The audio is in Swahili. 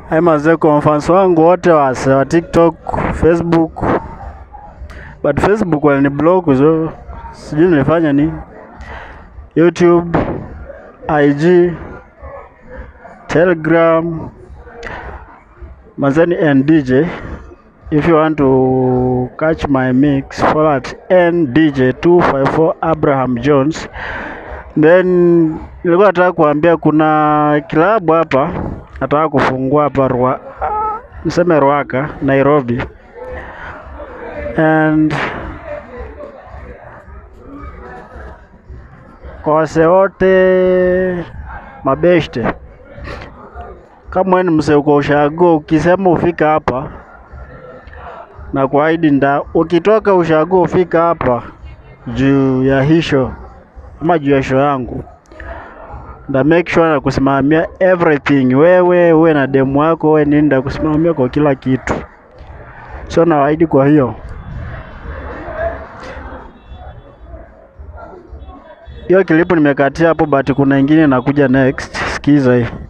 Hai mazee, kwa mfans wangu wote wase wa TikTok, Facebook, but Facebook walini block so sijui nilifanya nini. YouTube, IG, Telegram, mazeni NDJ. If you want to catch my mix, follow at NDJ254 Abraham Jones. Then nilikuwa nataka kuambia kuna kilabu hapa nataka kufungua hapa Rua, niseme Ruaka, Nairobi. And kwa wase wote mabeshte, kama wewe ni msee uko ushago, ukisema ufika hapa na kuahidi nda, ukitoka ushago ufika hapa juu ya hisho ama juu ya show yangu nda make sure na kusimamia everything. Wewe uwe na demu wako, wewe nini, nda kusimamia kwa kila kitu, so nawaahidi. Kwa hiyo hiyo kilipu nimekatia hapo, but kuna ingine inakuja next. Sikiza hii.